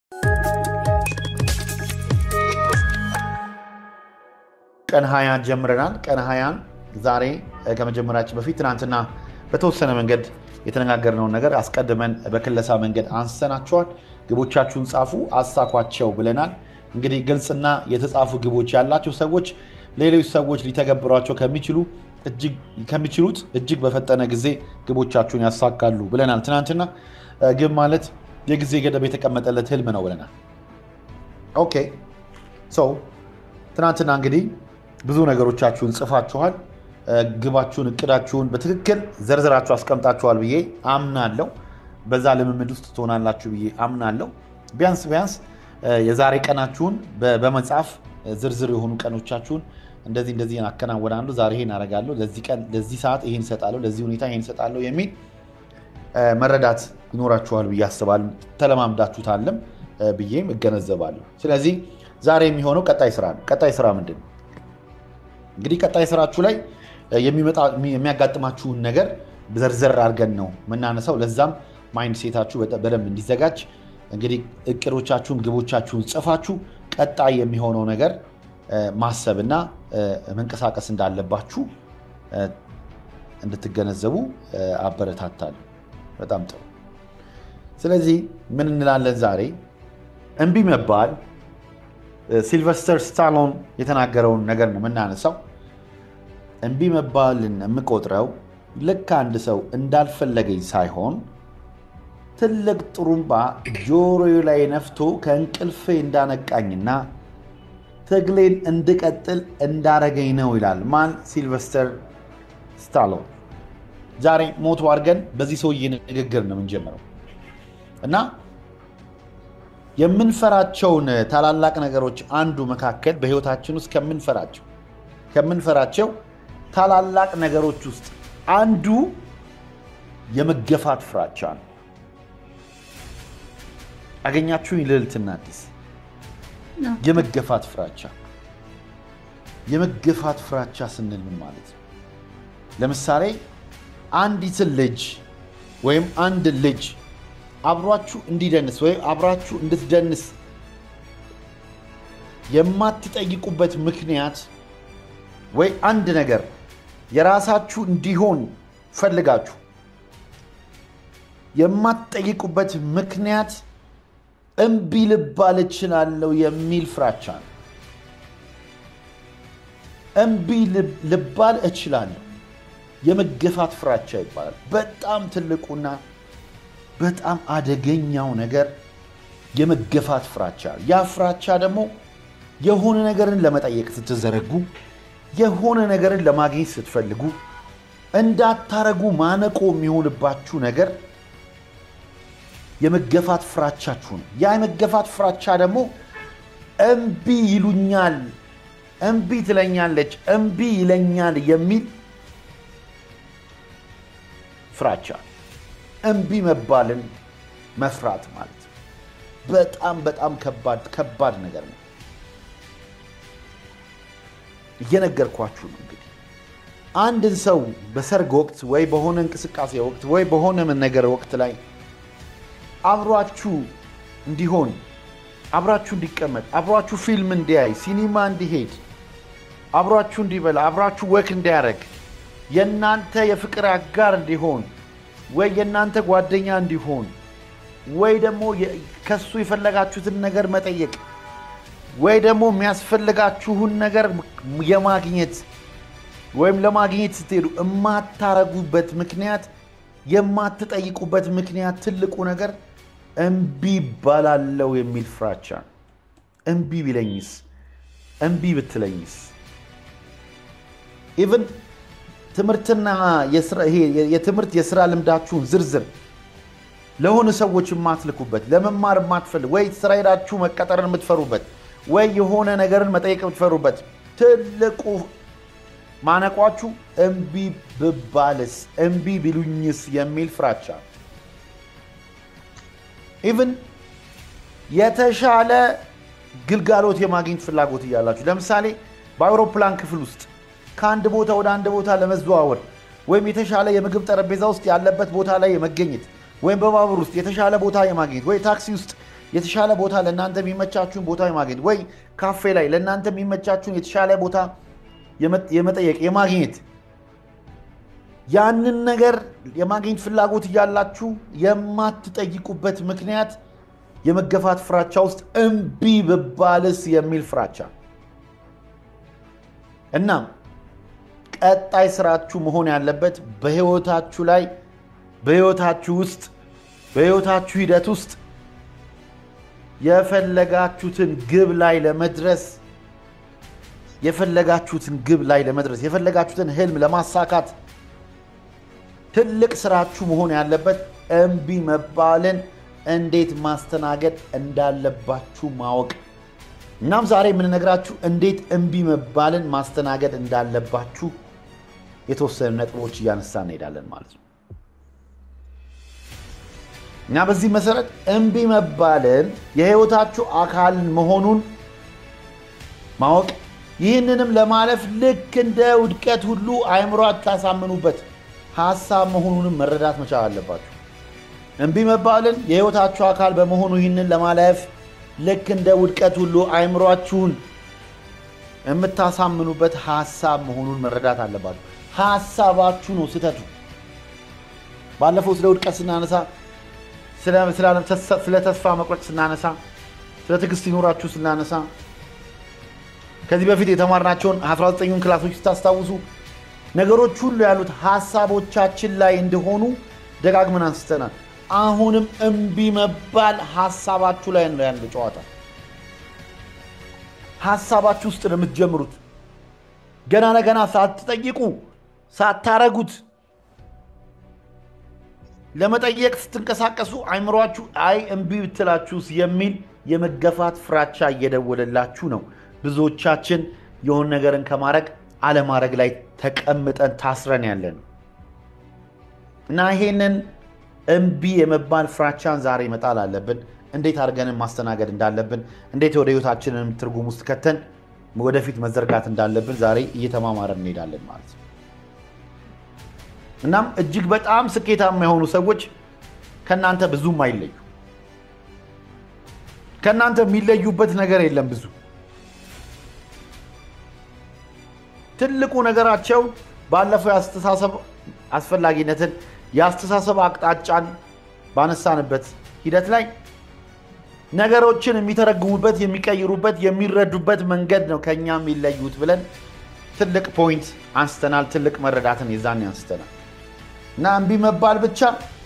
ቀን ሀያ ጀምረናል። ቀን ሀያን ዛሬ ከመጀመራችን በፊት ትናንትና በተወሰነ መንገድ የተነጋገርነውን ነገር አስቀድመን በክለሳ መንገድ አንስተናቸዋል። ግቦቻችሁን ጻፉ፣ አሳኳቸው ብለናል። እንግዲህ ግልጽና የተጻፉ ግቦች ያላቸው ሰዎች ሌሎች ሰዎች ሊተገብሯቸው ከሚችሉት እጅግ በፈጠነ ጊዜ ግቦቻችሁን ያሳካሉ ብለናል። ትናንትና ግብ ማለት የጊዜ ገደብ የተቀመጠለት ህልም ነው ብለናል። ኦኬ ሰው ትናንትና እንግዲህ ብዙ ነገሮቻችሁን ጽፋችኋል። ግባችሁን፣ እቅዳችሁን በትክክል ዘርዝራችሁ አስቀምጣችኋል ብዬ አምናለሁ። በዛ ልምምድ ውስጥ ትሆናላችሁ ብዬ አምናለሁ። ቢያንስ ቢያንስ የዛሬ ቀናችሁን በመጻፍ ዝርዝር የሆኑ ቀኖቻችሁን እንደዚህ እንደዚህ አከናወናለሁ፣ ዛሬ ይሄን አደርጋለሁ፣ ለዚህ ቀን ለዚህ ሰዓት ይሄን እሰጣለሁ፣ ለዚህ ሁኔታ ይሄን እሰጣለሁ የሚል መረዳት ይኖራችኋል ብዬ አስባለሁ። ተለማምዳችሁታለም ብዬም እገነዘባለሁ። ስለዚህ ዛሬ የሚሆነው ቀጣይ ስራ ነው። ቀጣይ ስራ ምንድን ነው? እንግዲህ ቀጣይ ስራችሁ ላይ የሚያጋጥማችሁን ነገር ዘርዘር አድርገን ነው የምናነሳው። ለዛም ማይንድ ሴታችሁ በደንብ እንዲዘጋጅ እንግዲህ እቅዶቻችሁን፣ ግቦቻችሁን ጽፋችሁ ቀጣይ የሚሆነው ነገር ማሰብና መንቀሳቀስ እንዳለባችሁ እንድትገነዘቡ አበረታታለሁ። በጣም ጥሩ። ስለዚህ ምን እንላለን ዛሬ? እምቢ መባል ሲልቨስተር ስታሎን የተናገረውን ነገር ነው የምናነሳው። እምቢ መባልን የምቆጥረው ልክ አንድ ሰው እንዳልፈለገኝ ሳይሆን ትልቅ ጥሩምባ ጆሮዬ ላይ ነፍቶ ከእንቅልፌ እንዳነቃኝና ትግሌን እንድቀጥል እንዳረገኝ ነው ይላል። ማን? ሲልቨስተር ስታሎን። ዛሬ ሞቶ አድርገን በዚህ ሰውዬ ንግግር ነው የምንጀምረው እና የምንፈራቸውን ታላላቅ ነገሮች አንዱ መካከል በህይወታችን ውስጥ ከምንፈራቸው ከምንፈራቸው ታላላቅ ነገሮች ውስጥ አንዱ የመገፋት ፍራቻ ነው። አገኛችሁኝ? ልዕልትና አዲስ የመገፋት ፍራቻ። የመገፋት ፍራቻ ስንል ምን ማለት ነው? ለምሳሌ አንዲትን ልጅ ወይም አንድ ልጅ አብሯችሁ እንዲደንስ ወይም አብራችሁ እንድትደንስ የማትጠይቁበት ምክንያት ወይ አንድ ነገር የራሳችሁ እንዲሆን ፈልጋችሁ የማትጠይቁበት ምክንያት እምቢ ልባል እችላለሁ የሚል ፍራቻ ነው። እምቢ ልባል እችላለሁ የመገፋት ፍራቻ ይባላል። በጣም ትልቁና በጣም አደገኛው ነገር የመገፋት ፍራቻ። ያ ፍራቻ ደግሞ የሆነ ነገርን ለመጠየቅ ስትዘረጉ፣ የሆነ ነገርን ለማግኘት ስትፈልጉ እንዳታረጉ ማነቆ የሚሆንባችሁ ነገር የመገፋት ፍራቻችሁ ነው። ያ የመገፋት ፍራቻ ደግሞ እምቢ ይሉኛል፣ እምቢ ትለኛለች፣ እምቢ ይለኛል የሚል ፍራቻ እምቢ መባልን መፍራት ማለት ነው። በጣም በጣም ከባድ ከባድ ነገር ነው። እየነገርኳችሁ ነው። እንግዲህ አንድን ሰው በሰርግ ወቅት ወይ በሆነ እንቅስቃሴ ወቅት ወይ በሆነ ነገር ወቅት ላይ አብሯችሁ እንዲሆን፣ አብራችሁ እንዲቀመጥ፣ አብሯችሁ ፊልም እንዲያይ፣ ሲኒማ እንዲሄድ፣ አብሯችሁ እንዲበላ፣ አብራችሁ ወክ እንዲያደርግ፣ የእናንተ የፍቅር አጋር እንዲሆን ወይ የእናንተ ጓደኛ እንዲሆን ወይ ደግሞ ከሱ የፈለጋችሁትን ነገር መጠየቅ ወይ ደግሞ የሚያስፈልጋችሁን ነገር የማግኘት ወይም ለማግኘት ስትሄዱ የማታረጉበት ምክንያት የማትጠይቁበት ምክንያት ትልቁ ነገር እምቢ ይባላለው የሚል ፍራቻ ነው። እምቢ ቢለኝስ? እምቢ ብትለኝስ? ኢቭን ትምህርትና የትምህርት የስራ ልምዳችሁን ዝርዝር ለሆነ ሰዎች የማትልኩበት ለመማር የማትፈልግ ወይ ስራ ሄዳችሁ መቀጠርን የምትፈሩበት ወይ የሆነ ነገርን መጠየቅ የምትፈሩበት ትልቁ ማነቋችሁ እምቢ ብባልስ እምቢ ቢሉኝስ የሚል ፍራቻ። ኢቭን የተሻለ ግልጋሎት የማግኘት ፍላጎት እያላችሁ ለምሳሌ በአውሮፕላን ክፍል ውስጥ ከአንድ ቦታ ወደ አንድ ቦታ ለመዘዋወር ወይም የተሻለ የምግብ ጠረጴዛ ውስጥ ያለበት ቦታ ላይ የመገኘት ወይም በባቡር ውስጥ የተሻለ ቦታ የማግኘት ወይ ታክሲ ውስጥ የተሻለ ቦታ ለእናንተ የሚመቻችሁን ቦታ የማግኘት ወይ ካፌ ላይ ለእናንተ የሚመቻችሁን የተሻለ ቦታ የመጠየቅ የማግኘት ያንን ነገር የማግኘት ፍላጎት እያላችሁ የማትጠይቁበት ምክንያት የመገፋት ፍራቻ ውስጥ እምቢ ብባልስ የሚል ፍራቻ እናም ቀጣይ ስራችሁ መሆን ያለበት በህይወታችሁ ላይ በህይወታችሁ ውስጥ በህይወታችሁ ሂደት ውስጥ የፈለጋችሁትን ግብ ላይ ለመድረስ የፈለጋችሁትን ግብ ላይ ለመድረስ የፈለጋችሁትን ህልም ለማሳካት ትልቅ ስራችሁ መሆን ያለበት እምቢ መባልን እንዴት ማስተናገድ እንዳለባችሁ ማወቅ። እናም ዛሬ የምንነግራችሁ እንዴት እምቢ መባልን ማስተናገድ እንዳለባችሁ የተወሰኑ ነጥቦች እያነሳ እንሄዳለን ማለት ነው። እና በዚህ መሰረት እምቢ መባልን የህይወታችሁ አካል መሆኑን ማወቅ፣ ይህንንም ለማለፍ ልክ እንደ ውድቀት ሁሉ አእምሯችሁ ያሳምኑበት ሀሳብ መሆኑንም መረዳት መቻል አለባችሁ። እምቢ መባልን የህይወታችሁ አካል በመሆኑ ይህንን ለማለፍ ልክ እንደ ውድቀት ሁሉ አእምሯችሁን የምታሳምኑበት ሀሳብ መሆኑን መረዳት አለባችሁ። ሀሳባችሁ ነው ስህተቱ። ባለፈው ስለ ውድቀት ስናነሳ፣ ስለ ተስፋ መቁረጥ ስናነሳ፣ ስለ ትዕግስት ይኖራችሁ ስናነሳ ከዚህ በፊት የተማርናቸውን 19ኙን ክላሶች ስታስታውሱ ነገሮች ሁሉ ያሉት ሀሳቦቻችን ላይ እንደሆኑ ደጋግመን አንስተናል። አሁንም እምቢ መባል ሀሳባችሁ ላይ ነው ያለው ጨዋታ። ሀሳባችሁ ውስጥ ነው የምትጀምሩት። ገና ለገና ሳትጠይቁ ሳታረጉት ለመጠየቅ ስትንቀሳቀሱ አይምሯችሁ አይ እምቢ ብትላችሁስ የሚል የመገፋት ፍራቻ እየደወለላችሁ ነው። ብዙዎቻችን የሆን ነገርን ከማድረግ አለማድረግ ላይ ተቀምጠን ታስረን ያለን እና ይሄንን እምቢ የመባል ፍራቻን ዛሬ መጣል አለብን። እንዴት አድርገንን ማስተናገድ እንዳለብን፣ እንዴት ወደ ህይወታችንን ትርጉም ውስጥ ከተን ወደፊት መዘርጋት እንዳለብን ዛሬ እየተማማረን እንሄዳለን ማለት ነው። እናም እጅግ በጣም ስኬታማ የሆኑ ሰዎች ከእናንተ ብዙም አይለዩ። ከእናንተ የሚለዩበት ነገር የለም ብዙ ትልቁ ነገራቸው ባለፈው የአስተሳሰብ አስፈላጊነትን የአስተሳሰብ አቅጣጫን ባነሳንበት ሂደት ላይ ነገሮችን የሚተረጉሙበት፣ የሚቀይሩበት፣ የሚረዱበት መንገድ ነው ከኛ የሚለዩት ብለን ትልቅ ፖይንት አንስተናል። ትልቅ መረዳትን የዛን አንስተናል እና እምቢ መባል ብቻ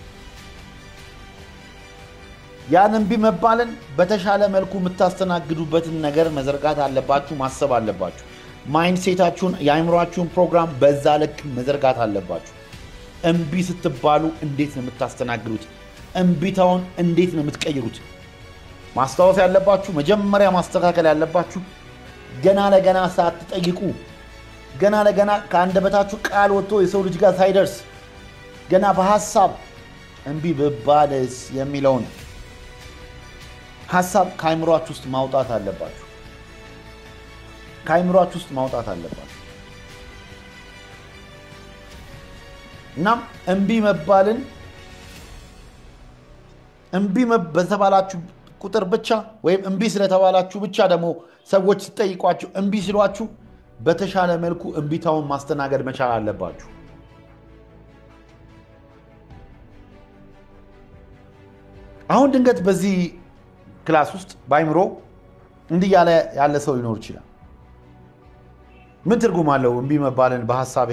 ያን እምቢ መባልን በተሻለ መልኩ የምታስተናግዱበትን ነገር መዘርጋት አለባችሁ፣ ማሰብ አለባችሁ። ማይንድሴታችሁን የአእምሯችሁን ፕሮግራም በዛ ልክ መዘርጋት አለባችሁ። እምቢ ስትባሉ እንዴት ነው የምታስተናግዱት? እምቢታውን እንዴት ነው የምትቀይሩት? ማስታወስ ያለባችሁ መጀመሪያ ማስተካከል ያለባችሁ ገና ለገና ሳትጠይቁ ገና ለገና ከአንደበታችሁ ቃል ወጥቶ የሰው ልጅ ጋር ሳይደርስ ገና በሀሳብ እምቢ ብባልስ የሚለውን ሀሳብ ከአእምሯችሁ ውስጥ ማውጣት አለባችሁ። ከአእምሯችሁ ውስጥ ማውጣት አለባችሁ። እናም እምቢ መባልን እምቢ በተባላችሁ ቁጥር ብቻ ወይም እምቢ ስለተባላችሁ ብቻ ደግሞ ሰዎች ሲጠይቋችሁ እምቢ ሲሏችሁ በተሻለ መልኩ እምቢታውን ማስተናገድ መቻል አለባችሁ። አሁን ድንገት በዚህ ክላስ ውስጥ በአይምሮ እንዲህ ያለ ያለ ሰው ሊኖር ይችላል። ምን ትርጉም አለው እምቢ መባልን በሀሳቤ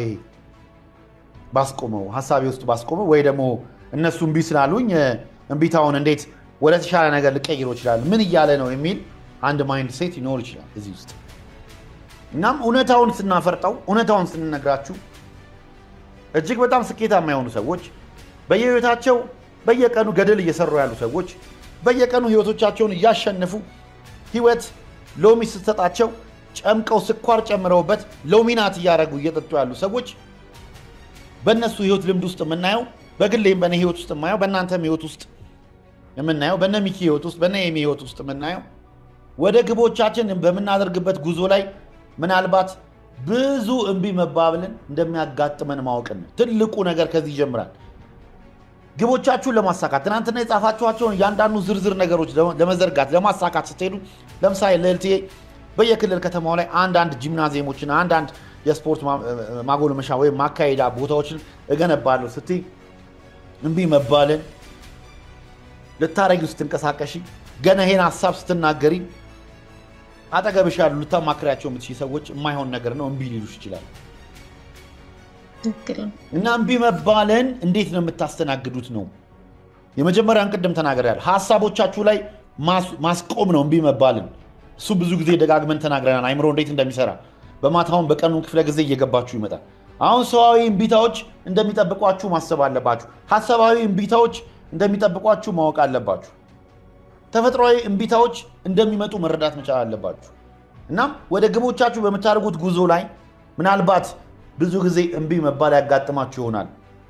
ባስቆመው ሀሳቤ ውስጥ ባስቆመው ወይ ደግሞ እነሱ እምቢ ስላሉኝ እምቢታውን እንዴት ወደ ተሻለ ነገር ልቀይሮ ይችላል ምን እያለ ነው የሚል አንድ ማይንድ ሴት ይኖር ይችላል እዚህ ውስጥ። እናም እውነታውን ስናፈርጠው እውነታውን ስንነግራችሁ እጅግ በጣም ስኬታማ የሆኑ ሰዎች በየህይወታቸው በየቀኑ ገድል እየሰሩ ያሉ ሰዎች በየቀኑ ህይወቶቻቸውን እያሸነፉ ህይወት ሎሚ ስትሰጣቸው ጨምቀው ስኳር ጨምረውበት ሎሚናት እያደረጉ እየጠጡ ያሉ ሰዎች በእነሱ ህይወት ልምድ ውስጥ የምናየው በግሌም በእኔ ህይወት ውስጥ የማየው በእናንተም ህይወት ውስጥ የምናየው በእነ ሚኪ ህይወት ውስጥ በእነ የሚ ህይወት ውስጥ የምናየው ወደ ግቦቻችን በምናደርግበት ጉዞ ላይ ምናልባት ብዙ እምቢ መባብልን እንደሚያጋጥመን ማወቅን ነው። ትልቁ ነገር ከዚህ ይጀምራል። ግቦቻችሁን ለማሳካት ትናንትና የጻፋችኋቸውን እያንዳንዱ ዝርዝር ነገሮች ለመዘርጋት ለማሳካት ስትሄዱ ለምሳሌ ልዕልትዬ በየክልል ከተማው ላይ አንዳንድ ጂምናዚየሞችን አንዳንድ የስፖርት ማጎልመሻ ወይም ማካሄዳ ቦታዎችን እገነባለሁ ስትይ እምቢ መባልን ልታረጊው ስትንቀሳቀሺ ገና ይሄን ሀሳብ ስትናገሪ አጠገብሽ ያሉ ልታማክሪያቸው የምትችይ ሰዎች የማይሆን ነገር ነው እምቢ ሊሉሽ ይችላል። እና እምቢ መባልን እንዴት ነው የምታስተናግዱት ነው የመጀመሪያን ቅድም ተናግሬያለሁ። ሀሳቦቻችሁ ላይ ማስቆም ነው እምቢ መባልን። እሱ ብዙ ጊዜ ደጋግመን ተናግረናል፣ አይምሮ እንዴት እንደሚሰራ በማታውን በቀኑ ክፍለ ጊዜ እየገባችሁ ይመጣል። አሁን ሰዋዊ እምቢታዎች እንደሚጠብቋችሁ ማሰብ አለባችሁ። ሀሳባዊ እምቢታዎች እንደሚጠብቋችሁ ማወቅ አለባችሁ። ተፈጥሯዊ እምቢታዎች እንደሚመጡ መረዳት መቻል አለባችሁ። እናም ወደ ግቦቻችሁ በምታደርጉት ጉዞ ላይ ምናልባት ብዙ ጊዜ እምቢ መባል ያጋጥማችሁ ይሆናል።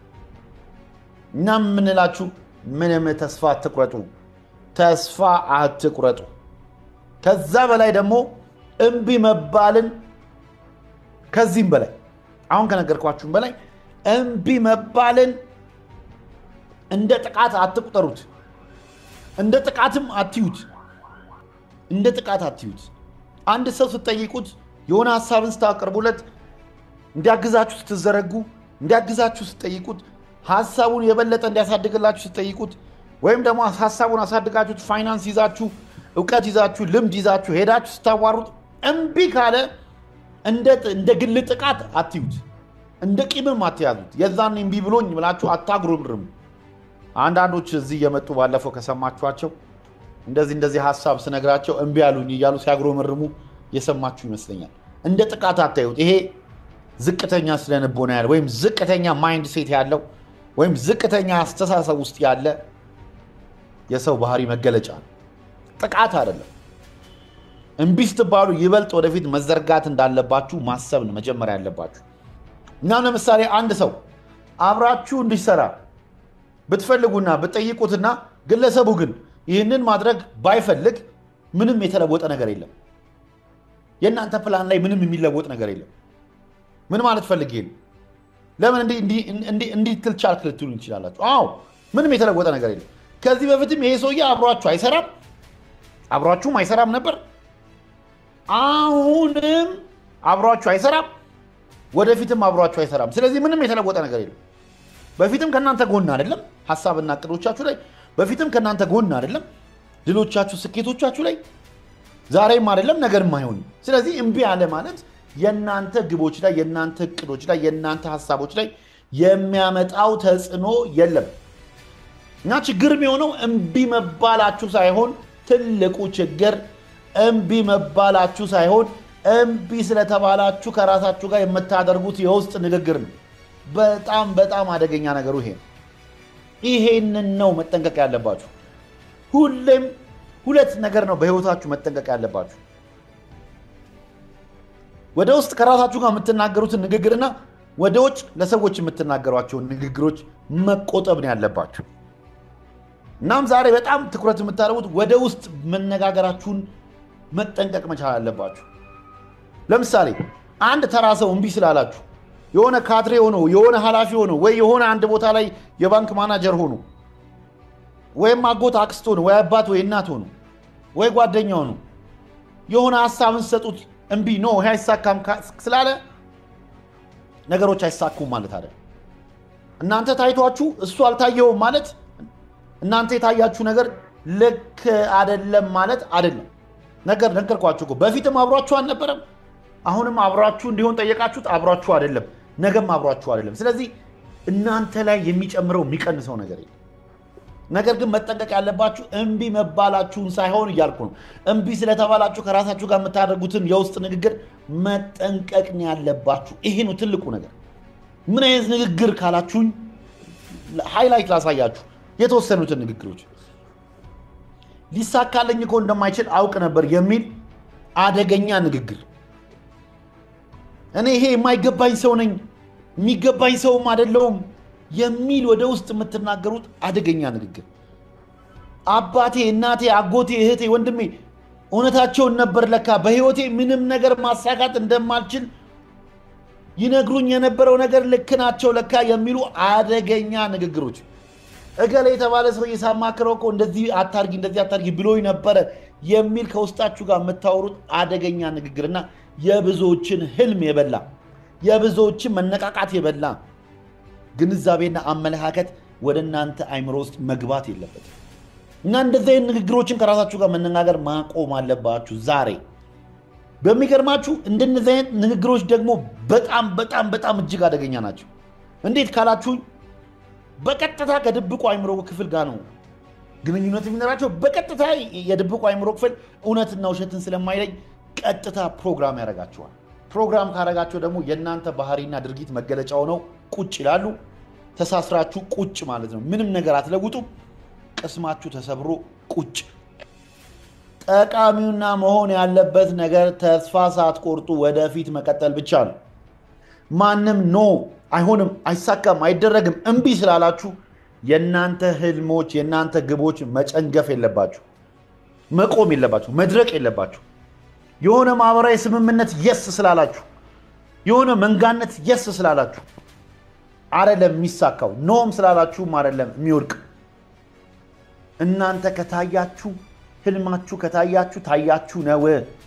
እናም የምንላችሁ ምንም ተስፋ አትቁረጡ፣ ተስፋ አትቁረጡ። ከዛ በላይ ደግሞ እምቢ መባልን ከዚህም በላይ አሁን ከነገርኳችሁም በላይ እምቢ መባልን እንደ ጥቃት አትቁጠሩት። እንደ ጥቃትም አትዩት። እንደ ጥቃት አትዩት። አንድ ሰው ስትጠይቁት የሆነ ሀሳብን ስታቀርቡለት እንዲያግዛችሁ ስትዘረጉ እንዲያግዛችሁ ስትጠይቁት ሀሳቡን የበለጠ እንዲያሳድግላችሁ ስትጠይቁት ወይም ደግሞ ሀሳቡን አሳድጋችሁት ፋይናንስ ይዛችሁ እውቀት ይዛችሁ ልምድ ይዛችሁ ሄዳችሁ ስታዋሩት እምቢ ካለ እንደ ግል ጥቃት አትዩት። እንደ ቂምም አትያዙት። የዛን እምቢ ብሎኝ ብላችሁ አታጉረምርሙ። አንዳንዶች እዚህ እየመጡ ባለፈው ከሰማችኋቸው እንደዚህ እንደዚህ ሀሳብ ስነግራቸው እምቢ ያሉኝ እያሉ ሲያጉረመርሙ የሰማችሁ ይመስለኛል። እንደ ጥቃት አታዩት። ይሄ ዝቅተኛ ስለንቦና ያለ ወይም ዝቅተኛ ማይንድ ሴት ያለው ወይም ዝቅተኛ አስተሳሰብ ውስጥ ያለ የሰው ባህሪ መገለጫ ነው። ጥቃት አይደለም። እምቢ ስትባሉ ይበልጥ ወደፊት መዘርጋት እንዳለባችሁ ማሰብ ነው መጀመሪያ ያለባችሁ። እና ለምሳሌ አንድ ሰው አብራችሁ እንዲሰራ ብትፈልጉና ብትጠይቁትና ግለሰቡ ግን ይህንን ማድረግ ባይፈልግ ምንም የተለወጠ ነገር የለም። የእናንተ ፕላን ላይ ምንም የሚለወጥ ነገር የለም። ምን ማለት ፈልጌ ነው? ለምን እንዲህ ትል ቻልክ ልትሉ እንችላላችሁ። አዎ ምንም የተለወጠ ነገር የለም። ከዚህ በፊትም ይሄ ሰውዬ አብሯችሁ አይሰራም፣ አብሯችሁም አይሰራም ነበር። አሁንም አብሯችሁ አይሰራም፣ ወደፊትም አብሯችሁ አይሰራም። ስለዚህ ምንም የተለወጠ ነገር የለም። በፊትም ከእናንተ ጎን አይደለም፣ ሀሳብና እቅዶቻችሁ ላይ በፊትም ከእናንተ ጎን አይደለም፣ ድሎቻችሁ፣ ስኬቶቻችሁ ላይ ዛሬም አይደለም፣ ነገርም አይሆንም። ስለዚህ እምቢ አለ ማለት የእናንተ ግቦች ላይ የእናንተ እቅዶች ላይ የእናንተ ሀሳቦች ላይ የሚያመጣው ተጽዕኖ የለም እና ችግር የሚሆነው እምቢ መባላችሁ ሳይሆን ትልቁ ችግር እምቢ መባላችሁ ሳይሆን እምቢ ስለተባላችሁ ከራሳችሁ ጋር የምታደርጉት የውስጥ ንግግር ነው። በጣም በጣም አደገኛ ነገሩ ይሄ ነው። ይሄንን ነው መጠንቀቅ ያለባችሁ። ሁሌም ሁለት ነገር ነው በህይወታችሁ መጠንቀቅ ያለባችሁ። ወደ ውስጥ ከራሳችሁ ጋር የምትናገሩትን ንግግርና ወደ ውጭ ለሰዎች የምትናገሯቸውን ንግግሮች መቆጠብ ነው ያለባችሁ። እናም ዛሬ በጣም ትኩረት የምታደርጉት ወደ ውስጥ መነጋገራችሁን መጠንቀቅ መቻል አለባችሁ። ለምሳሌ አንድ ተራ ሰው እምቢ ስላላችሁ የሆነ ካድሬ ሆኖ የሆነ ኃላፊ ሆኖ ወይ የሆነ አንድ ቦታ ላይ የባንክ ማናጀር ሆኖ ወይም አጎት አክስት ሆኖ ወይ አባት ወይ እናት ሆኖ ወይ ጓደኛ ሆኖ የሆነ ሀሳብን ሰጡት እምቢ ኖ ይሄ አይሳካም ስላለ ነገሮች አይሳኩም ማለት አይደለም። እናንተ ታይቷችሁ እሱ አልታየውም ማለት እናንተ የታያችሁ ነገር ልክ አይደለም ማለት አይደለም። ነገር ነገርኳችሁ እኮ በፊትም አብሯችሁ አልነበረም። አሁንም አብሯችሁ እንዲሆን ጠየቃችሁት፣ አብሯችሁ አይደለም። ነገም አብሯችሁ አይደለም። ስለዚህ እናንተ ላይ የሚጨምረው የሚቀንሰው ነገር የለም። ነገር ግን መጠንቀቅ ያለባችሁ እምቢ መባላችሁን ሳይሆን እያልኩ ነው። እምቢ ስለተባላችሁ ከራሳችሁ ጋር የምታደርጉትን የውስጥ ንግግር መጠንቀቅ ነው ያለባችሁ። ይሄ ነው ትልቁ ነገር። ምን አይነት ንግግር ካላችሁኝ ሃይላይት ላሳያችሁ የተወሰኑትን ንግግሮች። ሊሳካልኝ እኮ እንደማይችል አውቅ ነበር የሚል አደገኛ ንግግር። እኔ ይሄ የማይገባኝ ሰው ነኝ፣ የሚገባኝ ሰውም አይደለውም የሚል ወደ ውስጥ የምትናገሩት አደገኛ ንግግር። አባቴ፣ እናቴ፣ አጎቴ፣ እህቴ፣ ወንድሜ እውነታቸውን ነበር ለካ በህይወቴ ምንም ነገር ማሳካት እንደማልችል ይነግሩኝ የነበረው ነገር ልክ ናቸው ለካ የሚሉ አደገኛ ንግግሮች። እገሌ የተባለ ሰውዬ ሳማክረው እኮ እንደዚህ አታርጊ እንደዚህ አታርጊ ብሎኝ ነበረ የሚል ከውስጣችሁ ጋር የምታወሩት አደገኛ ንግግርና የብዙዎችን ህልም የበላ የብዙዎችን መነቃቃት የበላ ግንዛቤና አመለካከት ወደ እናንተ አይምሮ ውስጥ መግባት የለበትም እና እንደዚህ አይነት ንግግሮችን ከራሳችሁ ጋር መነጋገር ማቆም አለባችሁ ዛሬ። በሚገርማችሁ እንደነዚህ አይነት ንግግሮች ደግሞ በጣም በጣም በጣም እጅግ አደገኛ ናቸው። እንዴት ካላችሁኝ በቀጥታ ከድብቁ አይምሮ ክፍል ጋር ነው ግንኙነት የሚኖራቸው። በቀጥታ የድብቁ አይምሮ ክፍል እውነትና ውሸትን ስለማይለይ ቀጥታ ፕሮግራም ያደርጋቸዋል። ፕሮግራም ካደረጋቸው ደግሞ የእናንተ ባህሪና ድርጊት መገለጫ ሆነው ቁጭ ይላሉ። ተሳስራችሁ ቁጭ ማለት ነው። ምንም ነገር አትለውጡም። ቅስማችሁ ተሰብሮ ቁጭ። ጠቃሚውና መሆን ያለበት ነገር ተስፋ ሳትቆርጡ ወደፊት መቀጠል ብቻ ነው። ማንም ኖ አይሆንም፣ አይሳካም፣ አይደረግም እምቢ ስላላችሁ የእናንተ ህልሞች የእናንተ ግቦች መጨንገፍ የለባችሁ፣ መቆም የለባችሁ፣ መድረቅ የለባችሁ። የሆነ ማህበራዊ ስምምነት የስ ስላላችሁ የሆነ መንጋነት የስ ስላላችሁ አደለም የሚሳካው፣ ኖም ስላላችሁም አደለም የሚወድቅ። እናንተ ከታያችሁ ህልማችሁ ከታያችሁ ታያችሁ ነው።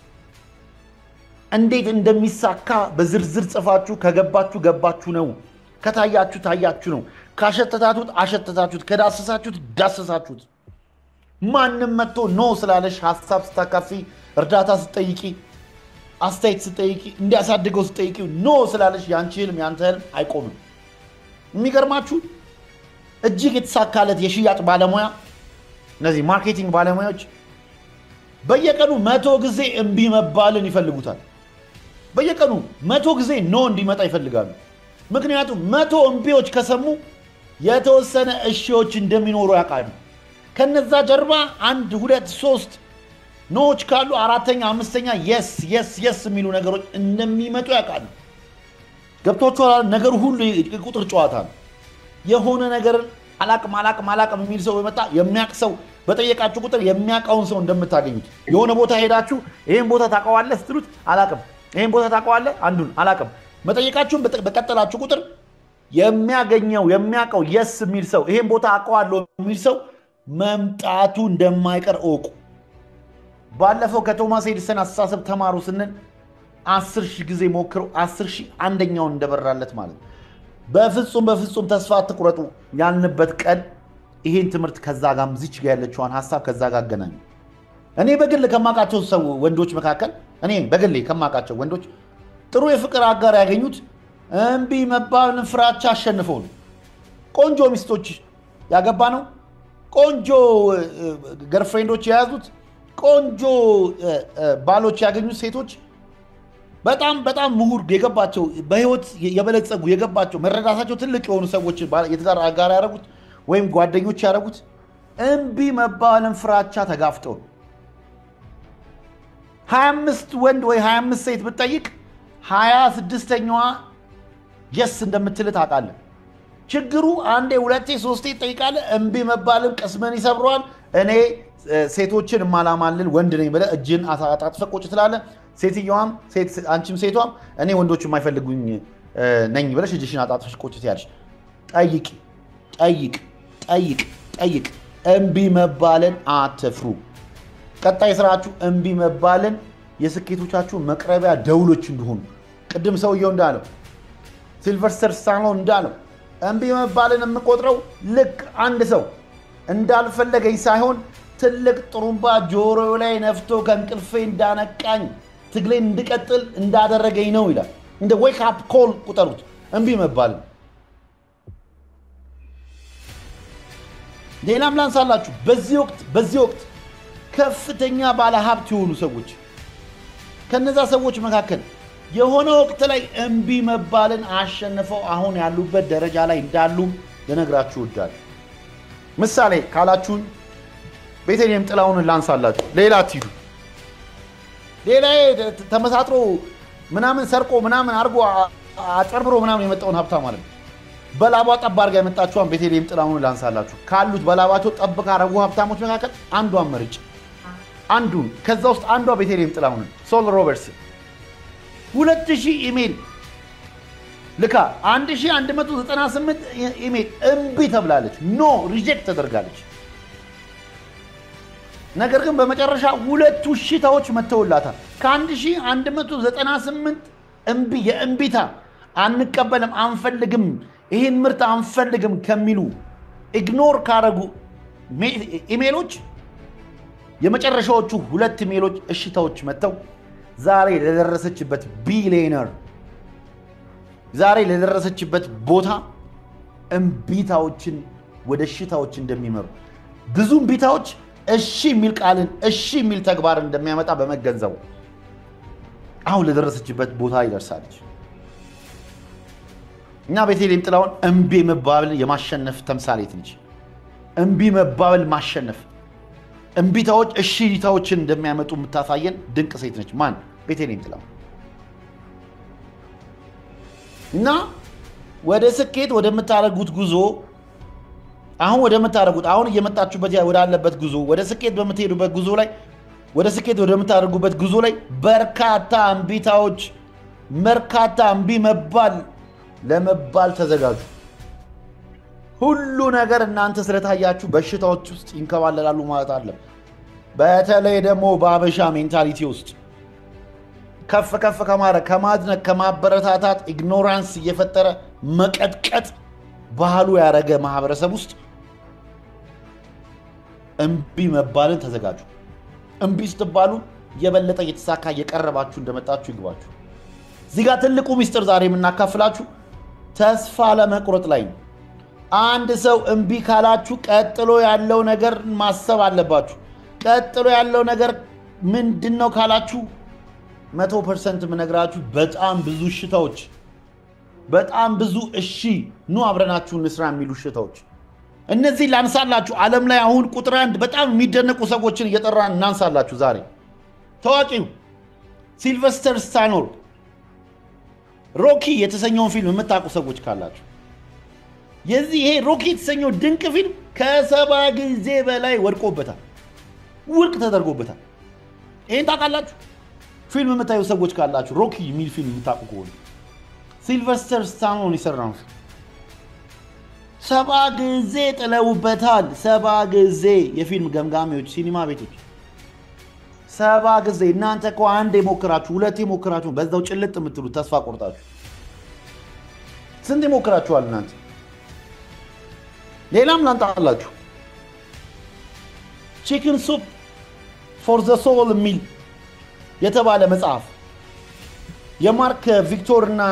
እንዴት እንደሚሳካ በዝርዝር ጽፋችሁ ከገባችሁ ገባችሁ ነው። ከታያችሁ ታያችሁ ነው። ካሸተታችሁት አሸተታችሁት፣ ከዳሰሳችሁት ዳሰሳችሁት። ማንም መጥቶ ኖ ስላለሽ ሀሳብ ስታካፊ፣ እርዳታ ስጠይቂ፣ አስተያየት ስጠይቂ፣ እንዲያሳድገው ስጠይቂ ኖ ስላለሽ የአንቺ ህልም የአንተ ህልም አይቆምም። የሚገርማችሁ እጅግ የተሳካለት የሽያጭ ባለሙያ እነዚህ ማርኬቲንግ ባለሙያዎች በየቀኑ መቶ ጊዜ እምቢ መባልን ይፈልጉታል። በየቀኑ መቶ ጊዜ ኖ እንዲመጣ ይፈልጋሉ። ምክንያቱም መቶ እምቢዎች ከሰሙ የተወሰነ እሺዎች እንደሚኖሩ ያውቃሉ። ከነዛ ጀርባ አንድ ሁለት ሶስት ኖዎች ካሉ አራተኛ አምስተኛ የስ የስ የስ የሚሉ ነገሮች እንደሚመጡ ያውቃሉ። ገብቷችኋል? ነገሩ ሁሉ የቁጥር ጨዋታ ነው። የሆነ ነገርን አላቅም አላቅም አላቅም የሚል ሰው በመጣ የሚያውቅ ሰው በጠየቃችሁ ቁጥር የሚያውቀውን ሰው እንደምታገኙት የሆነ ቦታ ሄዳችሁ ይህን ቦታ ታውቀዋለህ ስትሉት አላቅም፣ ይህን ቦታ ታውቀዋለህ አንዱን አላቅም። መጠየቃችሁን በቀጠላችሁ ቁጥር የሚያገኘው የሚያውቀው የስ የሚል ሰው ይህን ቦታ አውቀዋለሁ የሚል ሰው መምጣቱ እንደማይቀር እወቁ። ባለፈው ከቶማስ ኤዲሰን አስተሳሰብ ተማሩ ስንል አስር ሺህ ጊዜ ሞክረው አስር ሺህ አንደኛውን እንደበራለት ማለት ነው። በፍጹም በፍጹም ተስፋ አትቁረጡ ያልንበት ቀን ይሄን ትምህርት ከዛ ጋር ዝች ጋ ያለችዋን ሀሳብ ከዛ ጋር አገናኙ። እኔ በግል ከማውቃቸው ሰው ወንዶች መካከል እኔ በግሌ ከማውቃቸው ወንዶች ጥሩ የፍቅር አጋር ያገኙት እምቢ መባልን ፍራቻ አሸንፈው ነው። ቆንጆ ሚስቶች ያገባ ነው። ቆንጆ ገርፍሬንዶች የያዙት ቆንጆ ባሎች ያገኙት ሴቶች በጣም በጣም ምሁር የገባቸው በህይወት የበለጸጉ የገባቸው መረዳታቸው ትልቅ የሆኑ ሰዎች የትዳር አጋር ያደረጉት ወይም ጓደኞች ያደረጉት እምቢ መባልን ፍራቻ ተጋፍጠው ነው። 25 ወንድ ወይ 25 ሴት ብትጠይቅ 26ኛዋ የስ እንደምትል ታውቃለህ። ችግሩ አንዴ ሁለቴ ሶስቴ ትጠይቃለህ። እምቢ መባልን ቅስምን ይሰብረዋል። እኔ ሴቶችን እማላማልል ወንድ ነኝ ብለህ እጅን አጣጥፈህ ቁጭ ትላለህ። ሴትየዋም አንቺም ሴቷም እኔ ወንዶች የማይፈልጉኝ ነኝ ብለሽ እጅሽን አጣጥፈሽ ቁጭ ትያለሽ። ጠይቅ ጠይቅ ጠይቅ ጠይቅ። እምቢ መባልን አትፍሩ። ቀጣይ ስራችሁ እምቢ መባልን የስኬቶቻችሁ መቅረቢያ ደውሎች እንደሆኑ ቅድም ሰውየው እንዳለው ሲልቨስተር ስታሎን እንዳለው እምቢ መባልን የምቆጥረው ልክ አንድ ሰው እንዳልፈለገኝ ሳይሆን ትልቅ ጥሩምባ ጆሮ ላይ ነፍቶ ከእንቅልፌ እንዳነቃኝ ትግሌን እንድቀጥል እንዳደረገኝ ነው ይላል። እንደ ዌክ አፕ ኮል ቁጠሩት እምቢ መባልን። ሌላም ላንሳላችሁ። በዚህ ወቅት በዚህ ወቅት ከፍተኛ ባለ ሀብት የሆኑ ሰዎች ከነዛ ሰዎች መካከል የሆነ ወቅት ላይ እምቢ መባልን አሸንፈው አሁን ያሉበት ደረጃ ላይ እንዳሉም ልነግራችሁ እወዳለሁ። ምሳሌ ካላችሁን ቤተልሔም ጥላሁንን ላንሳላችሁ። ሌላ አትሂዱ። ሌላ ተመሳጥሮ ምናምን ሰርቆ ምናምን አድርጎ አጨርብሮ ምናምን የመጣውን ሀብታ ማለት ነው። በላቧ ጠብ አድርጋ የመጣችኋን ቤተልሔም ጥላሁንን ላንሳላችሁ። ካሉት በላባቸው ጠብ ካረጉ ሀብታሞች መካከል አንዷን መርጭ አንዱን ከዛ ውስጥ አንዷ ቤተልሔም ጥላሁንን ሶል ሮበርትስ ሁለት ሺህ ኢሜል ልካ 1198 ኢሜል እምቢ ተብላለች። ኖ ሪጀክት ተደርጋለች። ነገር ግን በመጨረሻ ሁለቱ እሽታዎች መተውላታል። ከ1198 እምቢ የእምቢታ አንቀበልም፣ አንፈልግም፣ ይህን ምርት አንፈልግም ከሚሉ ኢግኖር ካረጉ ኢሜሎች የመጨረሻዎቹ ሁለት ኢሜሎች እሽታዎች መጥተው ዛሬ ለደረሰችበት ቢሊየነር ዛሬ ለደረሰችበት ቦታ እምቢታዎችን ወደ እሽታዎች እንደሚመሩ ብዙ እምቢታዎች እሺ የሚል ቃልን እሺ የሚል ተግባር እንደሚያመጣ በመገንዘቡ አሁን ለደረሰችበት ቦታ ይደርሳለች እና ቤተልሔም ጥላሁን እምቢ መባበል የማሸነፍ ተምሳሌት ነች። እምቢ መባበል ማሸነፍ፣ እምቢታዎች እሺታዎችን እንደሚያመጡ የምታሳየን ድንቅ ሴት ነች። ማን? ቤተልሔም ጥላሁን እና ወደ ስኬት ወደምታደርጉት ጉዞ አሁን ወደምታደርጉት አሁን እየመጣችሁበት ወዳለበት ጉዞ ወደ ስኬት በምትሄዱበት ጉዞ ላይ ወደ ስኬት ወደምታደርጉበት ጉዞ ላይ በርካታ እምቢታዎች በርካታ እምቢ መባል ለመባል ተዘጋጁ። ሁሉ ነገር እናንተ ስለታያችሁ በሽታዎች ውስጥ ይንከባለላሉ ማለት አለም። በተለይ ደግሞ በአበሻ ሜንታሊቲ ውስጥ ከፍ ከፍ ከማድረግ ከማድነቅ ከማበረታታት ኢግኖራንስ እየፈጠረ መቀጥቀጥ ባህሉ ያደረገ ማህበረሰብ ውስጥ እምቢ መባልን ተዘጋጁ። እምቢ ስትባሉ የበለጠ እየተሳካ እየቀረባችሁ እንደመጣችሁ ይግባችሁ። እዚህ ጋር ትልቁ ሚስጥር ዛሬ የምናካፍላችሁ ተስፋ ለመቁረጥ ላይ ነው። አንድ ሰው እምቢ ካላችሁ ቀጥሎ ያለው ነገር ማሰብ አለባችሁ። ቀጥሎ ያለው ነገር ምንድን ነው ካላችሁ መቶ ፐርሰንት የምነግራችሁ በጣም ብዙ እሽታዎች፣ በጣም ብዙ እሺ ኑ አብረናችሁ እንስራ የሚሉ እሽታዎች እነዚህ ላንሳላችሁ። ዓለም ላይ አሁን ቁጥር አንድ በጣም የሚደነቁ ሰዎችን እየጠራን እናንሳላችሁ። ዛሬ ታዋቂው ሲልቨስተር ስታሎን ሮኪ የተሰኘውን ፊልም የምታውቁ ሰዎች ካላችሁ የዚህ ይሄ ሮኪ የተሰኘው ድንቅ ፊልም ከሰባ ጊዜ በላይ ወድቆበታል፣ ውድቅ ተደርጎበታል። ይህን ታውቃላችሁ? ፊልም የምታዩ ሰዎች ካላችሁ ሮኪ የሚል ፊልም የምታውቁ ከሆነ ሲልቨስተር ስታሎን የሰራውን ፊልም ሰባ ጊዜ ጥለውበታል። ሰባ ጊዜ የፊልም ገምጋሚዎች፣ ሲኒማ ቤቶች ሰባ ጊዜ። እናንተ እኮ አንድ የሞክራችሁ ሁለት የሞክራችሁ በዛው ጭልጥ የምትሉት ተስፋ ቆርጣችሁ ስንት የሞክራችኋል እናንተ? ሌላም ላንጣላችሁ ቺክን ሱፕ ፎር ዘ ሶል የሚል የተባለ መጽሐፍ የማርክ ቪክቶር እና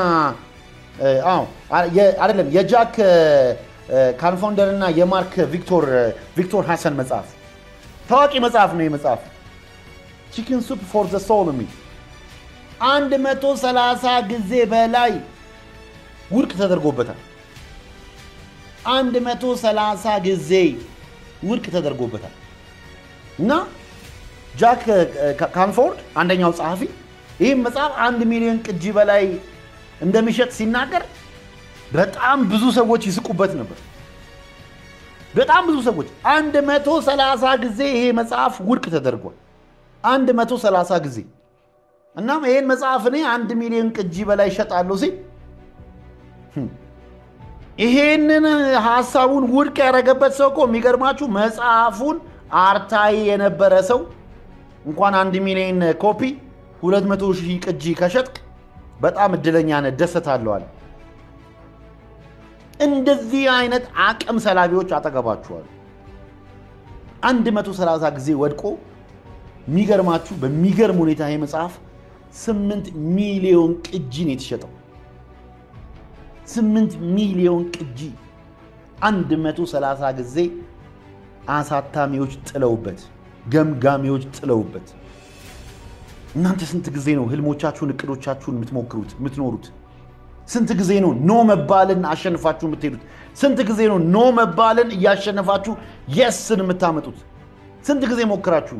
አይደለም የጃክ ካንፋውንደር እና የማርክ ቪክቶር ቪክቶር ሐሰን መጽሐፍ ታዋቂ መጽሐፍ ነው። የመጽሐፍ ቺክን ሱፕ ፎር ዘ ሶል የሚል አንድ መቶ ሰላሳ ጊዜ በላይ ውድቅ ተደርጎበታል። አንድ መቶ ሰላሳ ጊዜ ውድቅ ተደርጎበታል እና ጃክ ካንፎርድ አንደኛው ጸሐፊ ይህም መጽሐፍ አንድ ሚሊዮን ቅጂ በላይ እንደሚሸጥ ሲናገር በጣም ብዙ ሰዎች ይስቁበት ነበር። በጣም ብዙ ሰዎች አንድ መቶ ሰላሳ ጊዜ ይሄ መጽሐፍ ውድቅ ተደርጓል። አንድ መቶ ሰላሳ ጊዜ እናም ይሄን መጽሐፍ እኔ አንድ ሚሊዮን ቅጂ በላይ ይሸጣለሁ ሲል ይሄንን ሀሳቡን ውድቅ ያደረገበት ሰው እኮ የሚገርማችሁ መጽሐፉን አርታይ የነበረ ሰው እንኳን አንድ ሚሊዮን ኮፒ ሁለት መቶ ሺህ ቅጂ ከሸጥቅ በጣም እድለኛ ነህ፣ ደሰታለዋል። እንደዚህ አይነት አቅም ሰላቢዎች አጠገባችኋል። 130 ጊዜ ወድቆ የሚገርማችሁ በሚገርም ሁኔታ ይህ መጽሐፍ 8 ሚሊዮን ቅጂ ነው የተሸጠው። 8 ሚሊዮን ቅጂ 130 ጊዜ አሳታሚዎች ጥለውበት፣ ገምጋሚዎች ጥለውበት። እናንተ ስንት ጊዜ ነው ህልሞቻችሁን እቅዶቻችሁን የምትሞክሩት የምትኖሩት? ስንት ጊዜ ነው ኖ መባልን አሸንፋችሁ የምትሄዱት? ስንት ጊዜ ነው ኖ መባልን እያሸነፋችሁ የስን የምታመጡት? ስንት ጊዜ ሞክራችሁ?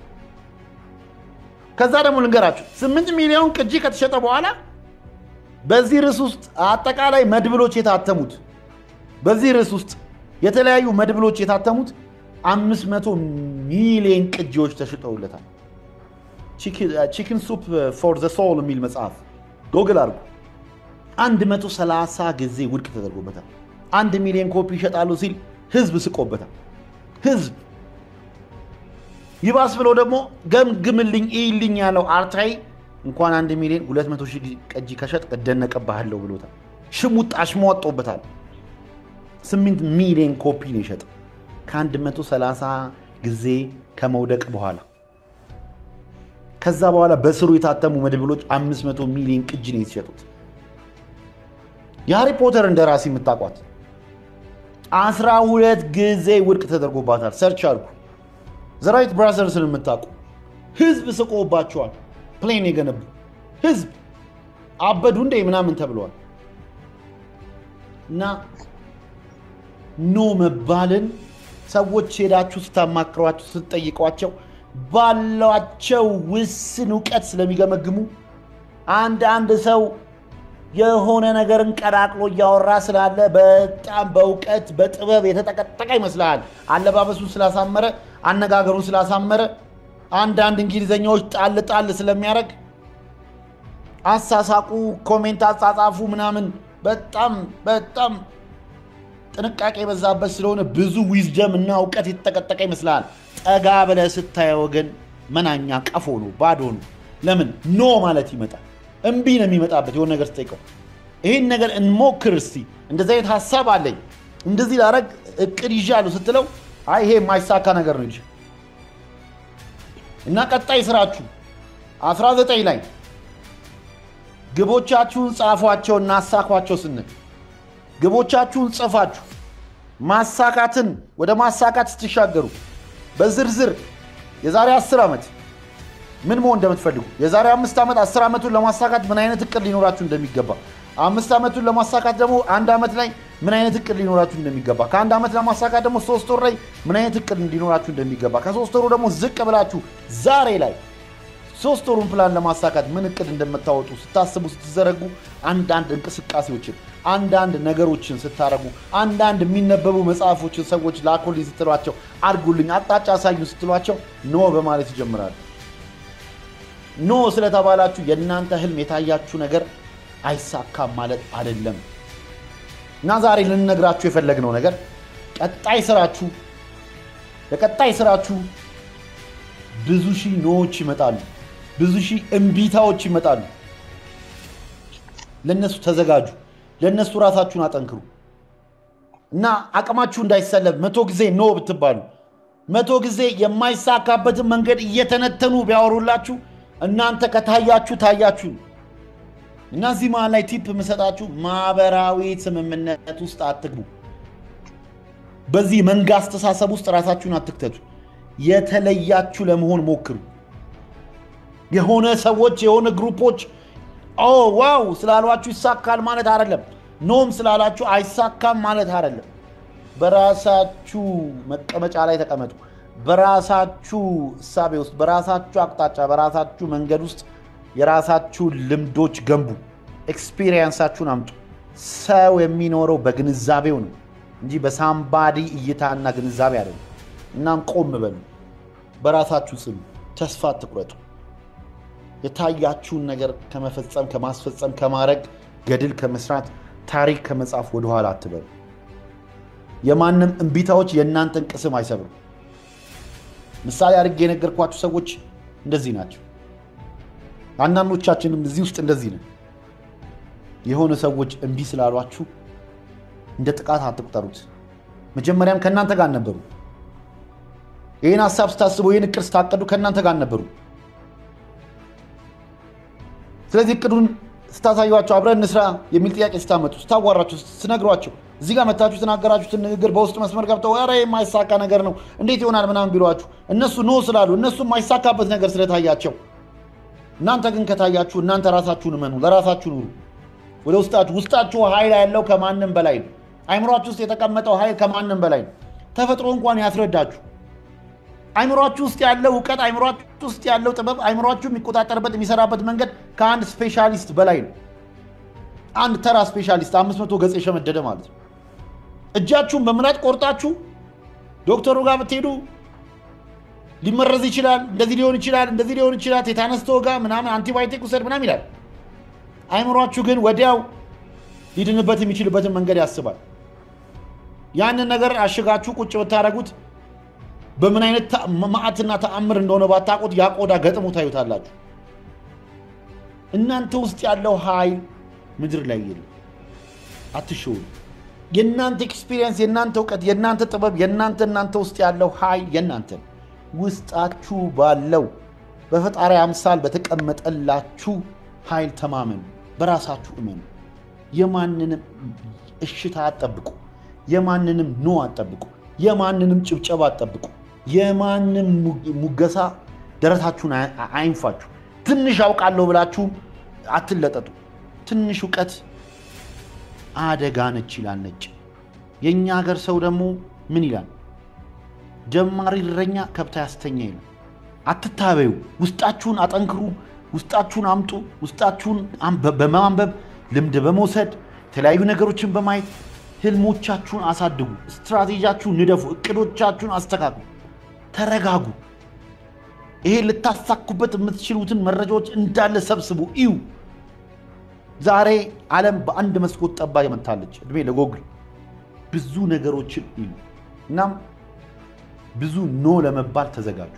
ከዛ ደግሞ ልንገራችሁ፣ ስምንት ሚሊዮን ቅጂ ከተሸጠ በኋላ በዚህ ርዕስ ውስጥ አጠቃላይ መድብሎች የታተሙት በዚህ ርዕስ ውስጥ የተለያዩ መድብሎች የታተሙት አምስት መቶ ሚሊዮን ቅጂዎች ተሽጠውለታል። ቺክን ሱፕ ፎር ዘ ሶል የሚል መጽሐፍ ጎግል አድርጉ። 130 ጊዜ ውድቅ ተደርጎበታል። አንድ ሚሊዮን ኮፒ ይሸጣሉ ሲል ህዝብ ስቆበታል። ህዝብ ይባስ ብሎ ደግሞ ገምግምልኝ ይልኝ ያለው አርታይ እንኳን አንድ ሚሊዮን 200 ሺህ ቀጂ ከሸጥ እደነቅብሃለሁ ብሎታል። ሽሙጥ አሽሟጦበታል። 8 ሚሊዮን ኮፒ ነው የሸጠ ከ130 ጊዜ ከመውደቅ በኋላ ከዛ በኋላ በስሩ የታተሙ መድብሎች 500 ሚሊዮን ቅጂ ነው የተሸጡት። የሃሪ ፖተር እንደራሲ የምታውቋት 12 ጊዜ ውድቅ ተደርጎባታል። ሰርች አልኩ። ዘራይት ብራዘርስን የምታውቁ ህዝብ ስቆባቸዋል። ፕሌን የገነቡ ህዝብ አበዱ እንዴ ምናምን ተብለዋል። እና ኖ መባልን ሰዎች ሄዳችሁ ስታማክሯቸው ስትጠይቋቸው ባሏቸው ውስን እውቀት ስለሚገመግሙ አንድ አንድ ሰው የሆነ ነገርን ቀላቅሎ እያወራ ስላለ በጣም በእውቀት በጥበብ የተጠቀጠቀ ይመስልሃል። አለባበሱን ስላሳመረ፣ አነጋገሩን ስላሳመረ፣ አንዳንድ እንግሊዘኛዎች ጣል ጣል ስለሚያደርግ አሳሳቁ፣ ኮሜንት አጻጻፉ ምናምን በጣም በጣም ጥንቃቄ የበዛበት ስለሆነ ብዙ ዊዝደም እና እውቀት የተጠቀጠቀ ይመስልሃል። ጠጋ ብለህ ስታየው ግን መናኛ ቀፎ ነው፣ ባዶ ነው። ለምን ኖ ማለት ይመጣል። እምቢ ነው የሚመጣበት። የሆነ ነገር ስጠይቀው ይህን ነገር እንሞክር እስቲ፣ እንደዚህ አይነት ሀሳብ አለኝ፣ እንደዚህ ላረግ እቅድ ይዣለሁ ስትለው አይ ይሄ የማይሳካ ነገር ነው ይልሽ እና ቀጣይ ስራችሁ 19 ላይ ግቦቻችሁን ጻፏቸው እና አሳኳቸው ስንል ግቦቻችሁን ጽፋችሁ ማሳካትን ወደ ማሳካት ስትሻገሩ በዝርዝር የዛሬ 10 ዓመት ምን መሆን እንደምትፈልጉ የዛሬ አምስት ዓመት አስር ዓመቱን ለማሳካት ምን አይነት እቅድ ሊኖራችሁ እንደሚገባ አምስት ዓመቱን ለማሳካት ደግሞ አንድ ዓመት ላይ ምን አይነት እቅድ ሊኖራችሁ እንደሚገባ ከአንድ ዓመት ለማሳካት ደግሞ ሶስት ወር ላይ ምን አይነት እቅድ ሊኖራችሁ እንደሚገባ ከሶስት ወሩ ደግሞ ዝቅ ብላችሁ ዛሬ ላይ ሶስት ወሩን ፕላን ለማሳካት ምን እቅድ እንደምታወጡ ስታስቡ ስትዘረጉ አንዳንድ እንቅስቃሴዎችን አንዳንድ ነገሮችን ስታረጉ አንዳንድ የሚነበቡ መጽሐፎችን ሰዎች ላኩልኝ ስትሏቸው አድርጉልኝ አቅጣጫ አሳዩ ስትሏቸው ኖ በማለት ይጀምራሉ። ኖ ስለተባላችሁ የእናንተ ህልም የታያችሁ ነገር አይሳካም ማለት አይደለም። እና ዛሬ ልንነግራችሁ የፈለግነው ነገር ቀጣይ ስራችሁ ለቀጣይ ስራችሁ ብዙ ሺህ ኖዎች ይመጣሉ። ብዙ ሺህ እምቢታዎች ይመጣሉ። ለእነሱ ተዘጋጁ። ለእነሱ ራሳችሁን አጠንክሩ እና አቅማችሁ እንዳይሰለብ መቶ ጊዜ ኖ ብትባሉ መቶ ጊዜ የማይሳካበትን መንገድ እየተነተኑ ቢያወሩላችሁ እናንተ ከታያችሁ ታያችሁ። እና እዚህ መሀል ላይ ቲፕ የምሰጣችሁ ማህበራዊ ስምምነት ውስጥ አትግቡ። በዚህ መንጋ አስተሳሰብ ውስጥ ራሳችሁን አትክተቱ። የተለያችሁ ለመሆን ሞክሩ። የሆነ ሰዎች የሆነ ግሩፖች ኦ ዋው ስላሏችሁ ይሳካል ማለት አይደለም። ኖም ስላላችሁ አይሳካም ማለት አይደለም። በራሳችሁ መቀመጫ ላይ ተቀመጡ። በራሳችሁ እሳቤ ውስጥ፣ በራሳችሁ አቅጣጫ፣ በራሳችሁ መንገድ ውስጥ የራሳችሁ ልምዶች ገንቡ። ኤክስፒሪየንሳችሁን አምጡ። ሰው የሚኖረው በግንዛቤው ነው እንጂ በሳምባዲ እይታና ግንዛቤ አይደለም። እናም ቆም በሉ፣ በራሳችሁ ጽኑ፣ ተስፋ አትቁረጡ። የታያችሁን ነገር ከመፈጸም ከማስፈጸም ከማድረግ ገድል ከመስራት ታሪክ ከመጻፍ ወደኋላ አትበሉ። የማንም እምቢታዎች የእናንተን ቅስም አይሰብሩም። ምሳሌ አድርጌ የነገርኳችሁ ሰዎች እንደዚህ ናቸው። አንዳንዶቻችንም እዚህ ውስጥ እንደዚህ ነን። የሆነ ሰዎች እምቢ ስላሏችሁ እንደ ጥቃት አትቁጠሩት። መጀመሪያም ከእናንተ ጋር ነበሩ። ይህን ሀሳብ ስታስቡ፣ ይህን እቅድ ስታቀዱ ከእናንተ ጋር ነበሩ። ስለዚህ እቅዱን ስታሳዩቸው አብረን እንስራ የሚል ጥያቄ ስታመጡ፣ ስታዋራቸው፣ ስትነግሯቸው እዚህ ጋር መታችሁ የተናገራችሁትን ንግግር በውስጥ መስመር ገብተው ኧረ የማይሳካ ነገር ነው እንዴት ይሆናል ምናምን ቢሏችሁ እነሱ ኖ ስላሉ እነሱ የማይሳካበት ነገር ስለታያቸው፣ እናንተ ግን ከታያችሁ እናንተ ራሳችሁን እመኑ፣ ለራሳችሁ ኑሩ። ወደ ውስጣችሁ ውስጣችሁ ኃይል ያለው ከማንም በላይ ነው። አይምሯችሁ ውስጥ የተቀመጠው ኃይል ከማንም በላይ ነው። ተፈጥሮ እንኳን ያስረዳችሁ። አይምሯችሁ ውስጥ ያለው እውቀት፣ አይምሯችሁ ውስጥ ያለው ጥበብ፣ አይምሯችሁ የሚቆጣጠርበት የሚሰራበት መንገድ ከአንድ ስፔሻሊስት በላይ ነው። አንድ ተራ ስፔሻሊስት አምስት መቶ ገጽ የሸመደደ ማለት ነው። እጃችሁን በምላጭ ቆርጣችሁ ዶክተሩ ጋር ብትሄዱ ሊመረዝ ይችላል፣ እንደዚህ ሊሆን ይችላል፣ እንደዚህ ሊሆን ይችላል፣ ቴታነስ ተወጋ ምናምን፣ አንቲባዮቲክ ውሰድ ምናምን ይላል። አይምሯችሁ ግን ወዲያው ሊድንበት የሚችልበትን መንገድ ያስባል። ያንን ነገር አሽጋችሁ ቁጭ ብታደረጉት በምን አይነት መዓትና ተአምር እንደሆነ ባታውቁት ያ ቆዳ ገጥሞ ታዩታላችሁ። እናንተ ውስጥ ያለው ኃይል ምድር ላይ የለም። አትሸውሉ። የእናንተ ኤክስፒሪየንስ፣ የእናንተ እውቀት፣ የእናንተ ጥበብ፣ የእናንተ እናንተ ውስጥ ያለው ኃይል የእናንተ ውስጣችሁ ባለው በፈጣሪ አምሳል በተቀመጠላችሁ ኃይል ተማመኑ። በራሳችሁ እመኑ። የማንንም እሽታ አትጠብቁ። የማንንም ኖ አትጠብቁ። የማንንም ጭብጨባ አትጠብቁ። የማንም ሙገሳ ደረታችሁን አይንፋችሁ። ትንሽ አውቃለሁ ብላችሁ አትለጠጡ። ትንሽ እውቀት አደጋ ነች ይላል ነጭ። የእኛ ሀገር ሰው ደግሞ ምን ይላል? ጀማሪ እረኛ ከብት ያስተኛ ይላል። አትታበዩ። ውስጣችሁን አጠንክሩ። ውስጣችሁን አምጡ። ውስጣችሁን በማንበብ ልምድ በመውሰድ የተለያዩ ነገሮችን በማየት ህልሞቻችሁን አሳድጉ። ስትራቴጂያችሁን ንደፉ። እቅዶቻችሁን አስተካክሉ። ተረጋጉ። ይሄ ልታሳኩበት የምትችሉትን መረጃዎች እንዳለ ሰብስቡ፣ እዩ። ዛሬ ዓለም በአንድ መስኮት ጠባ መታለች። እድሜ ለጎግል ብዙ ነገሮችን እዩ። እናም ብዙ ኖ ለመባል ተዘጋጁ።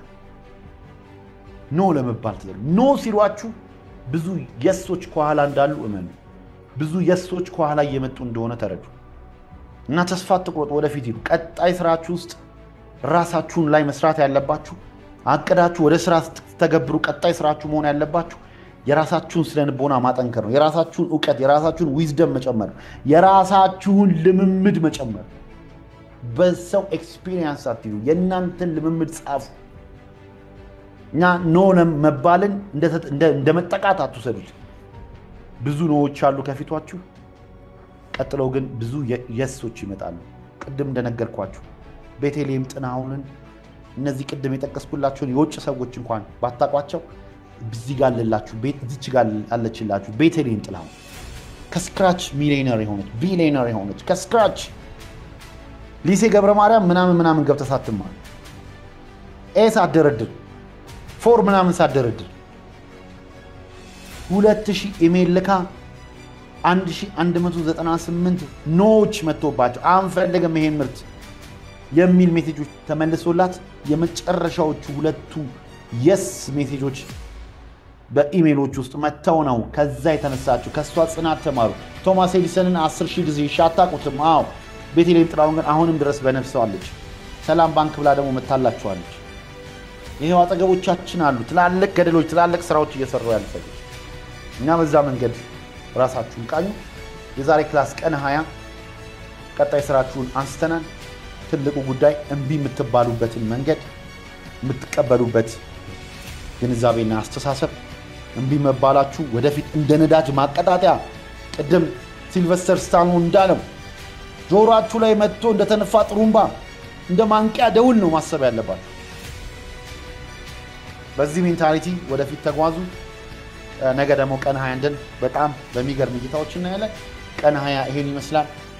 ኖ ለመባል ተዘጋጁ። ኖ ሲሏችሁ ብዙ የሶች ከኋላ እንዳሉ እመኑ። ብዙ የሶች ከኋላ እየመጡ እንደሆነ ተረዱ እና ተስፋ አትቁረጡ። ወደፊት ሂዱ። ቀጣይ ስራችሁ ውስጥ ራሳችሁን ላይ መስራት ያለባችሁ አቅዳችሁ ወደ ስራ ስትተገብሩ ቀጣይ ስራችሁ መሆን ያለባችሁ የራሳችሁን ስነ ልቦና ማጠንከር ነው። የራሳችሁን እውቀት፣ የራሳችሁን ዊዝደም መጨመር ነው። የራሳችሁን ልምምድ መጨመር። በሰው ኤክስፒሪየንስ አትዩ። የእናንተን ልምምድ ጻፉ እና ኖ መባልን እንደ መጠቃት አትውሰዱት። ብዙ ኖዎች አሉ ከፊቷችሁ። ቀጥለው ግን ብዙ የሶች ይመጣሉ። ቅድም እንደነገርኳችሁ ቤተልሔም ጥናሁንን እነዚህ ቅድም የጠቀስኩላቸውን የውጭ ሰዎች እንኳን ባታቋቸው እዚህ ጋር አለላችሁ እዚች ጋር አለችላችሁ ቤተልሔም ጥላሁን ከስክራች ሚሊዮነር የሆነች ቢሊዮነር የሆነች ከስክራች ሊሴ ገብረ ማርያም ምናምን ምናምን ገብተህ ሳትማር ኤ ሳትደረድር ፎር ምናምን ሳትደረድር ሁለት ሺህ ኢሜል ልካ 1198 ኖዎች መጥቶባቸው አንፈልግም ይሄን ምርት የሚል ሜሴጆች ተመልሶላት የመጨረሻዎቹ ሁለቱ የስ ሜሴጆች በኢሜሎች ውስጥ መጥተው ነው ከዛ የተነሳችው። ከእሷ ጽናት ተማሩ። ቶማስ ኤዲሰንን አስር ሺህ ጊዜ ሻታቁትም። አዎ ቤተልሔም ጥላሁን ግን አሁንም ድረስ በነፍሰዋለች። ሰላም ባንክ ብላ ደግሞ መታላቸዋለች። ይሄው አጠገቦቻችን አሉ ትላልቅ ገደሎች፣ ትላልቅ ስራዎች እየሰሩ ያሉ ሰዎች እና በዛ መንገድ ራሳችሁን ቃኙ። የዛሬ ክላስ ቀን ሀያ ቀጣይ ስራችሁን አንስተናል። ትልቁ ጉዳይ እምቢ የምትባሉበትን መንገድ የምትቀበሉበት ግንዛቤና አስተሳሰብ እምቢ መባላችሁ ወደፊት እንደ ነዳጅ ማቀጣጠያ ቅድም ሲልቨስተር ስታሎን እንዳለው ጆሮአችሁ ላይ መጥቶ እንደተነፋ ጥሩምባ እንደ ማንቂያ ደውል ነው ማሰብ ያለባችሁ። በዚህ ሜንታሊቲ ወደፊት ተጓዙ። ነገ ደግሞ ቀን ሀያ እንደን በጣም በሚገርም እይታዎች እናያለን። ቀን ሀያ ይሄን ይመስላል።